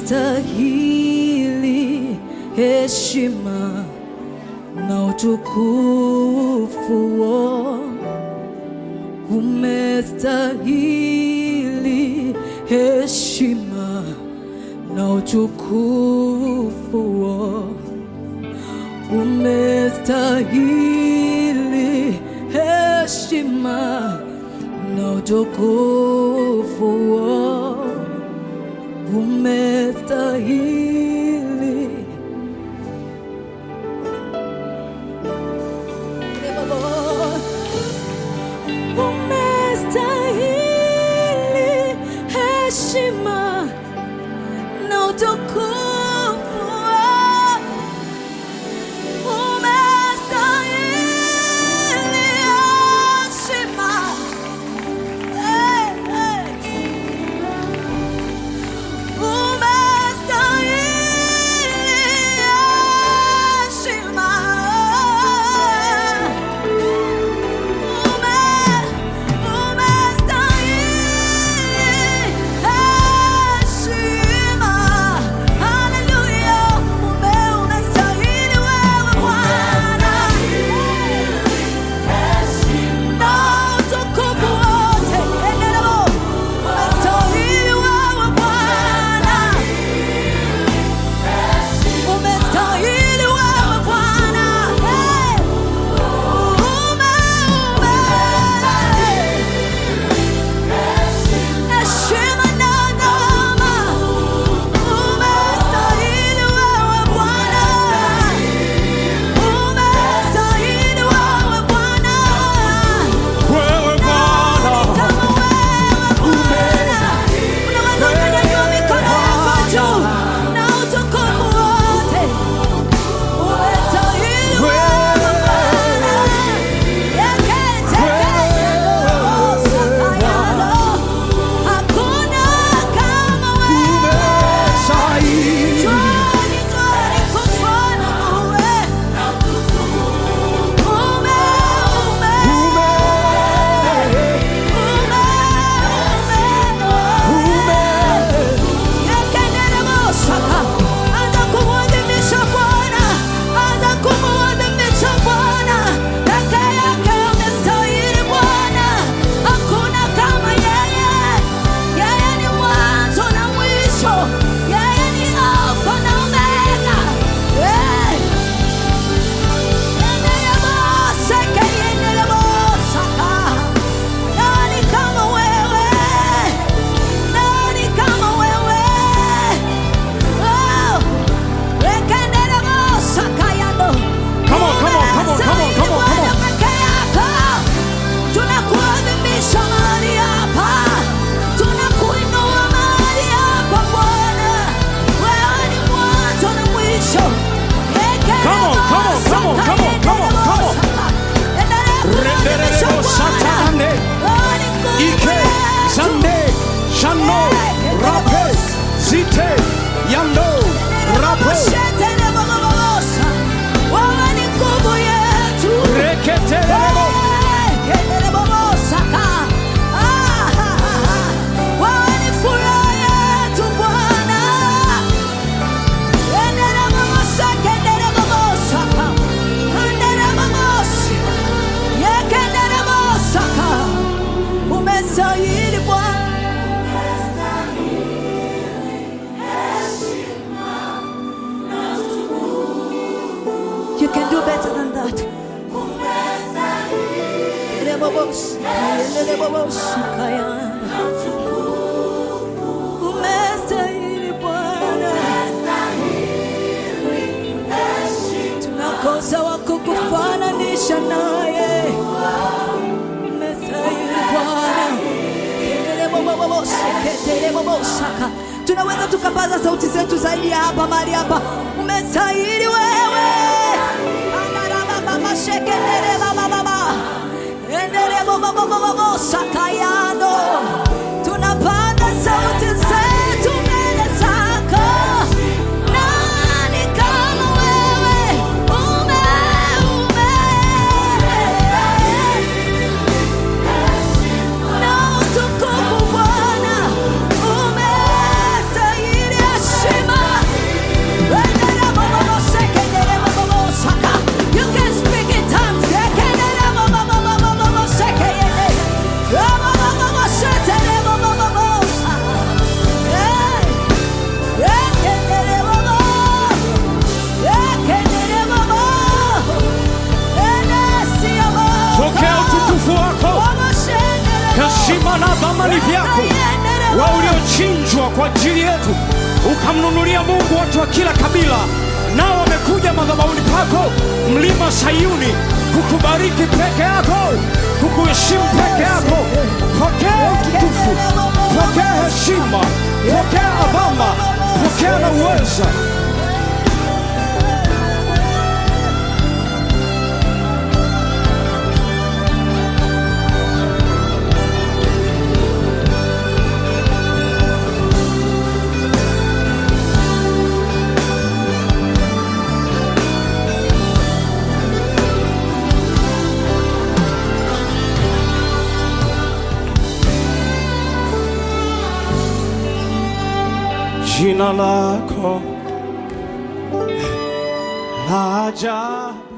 umestahili heshima na utukufu umestahili heshima na utukufu umestahili heshima na utukufu umestahili umestahili heshima na utukufu umestahili heshima hey, hey. Umestahili wewe Bwana, umestahili wewe Bwana, hey. Ume, ume. Heshima na adama, umestahili wewe Bwana, umestahili wewe Bwana, Wewe Bwana, kama wewe Bwana. Unaweza ukanyanyua mikono yako juu na utukufu wote. Umestahili wewe Bwana. Yeketekelelo, hakuna kama wewe. umestahili. Njoni, njoni kufuana wewe. Ume, ume, ume, ume. Yekendelebosaka. Anza kumwadhimisha Bwana, anza kumwadhimisha Bwana. Peke yake amestahili Bwana, hakuna kama yeye. Yeye ni mwanzo na mwisho, yeye ni Alfa na Omega. Eh. Yendeleboseke, yendelebosaka. Nani kama wewe? Nani kama wewe? Oh, wekendelebosaka yando. Come on, come on, come on, come on, come on, come on. Peke yako. Tunakuadhimisha mahali hapa. Tunakuinua mahali hapa Bwana. Wewe ni mwanzo na mwisho. Come on, come on, come on, come on, come on, come on. Endelea kuadhimisha Renderebo Bwana. satande, Wewe ni Mungu ike, wetu. zande, shano, rape, zite, yando, rapo, Wewe ni nguvu yetu. reketelebo, Wewe ni furaha yetu Bwana. Umestahili Bwana. You can do better than that. Umestahili Bwana, tunakosa wa kukufananisha naye. Umestahili Bwana. Ketelebobosaka. tunaweza tukapaza sauti zetu zaidi ya hapa mahali hapa umestahili wewe Andarabababasheketerebababa. Endelebobobobobosakayano. tunapaza sauti zetu mbele zako nani kama wewe ume ume na utukufu Bwana umestahili heshima heshima na dhamani vyako, wewe uliochinjwa kwa ajili yetu, ukamnunulia Mungu watu wa kila kabila, nao wamekuja madhabahuni pako, mlima Sayuni, kukubariki peke yako, kukuheshimu peke yako. Pokea utukufu, pokea heshima, pokea adhama, pokea na uweza. Jina lako la ajabu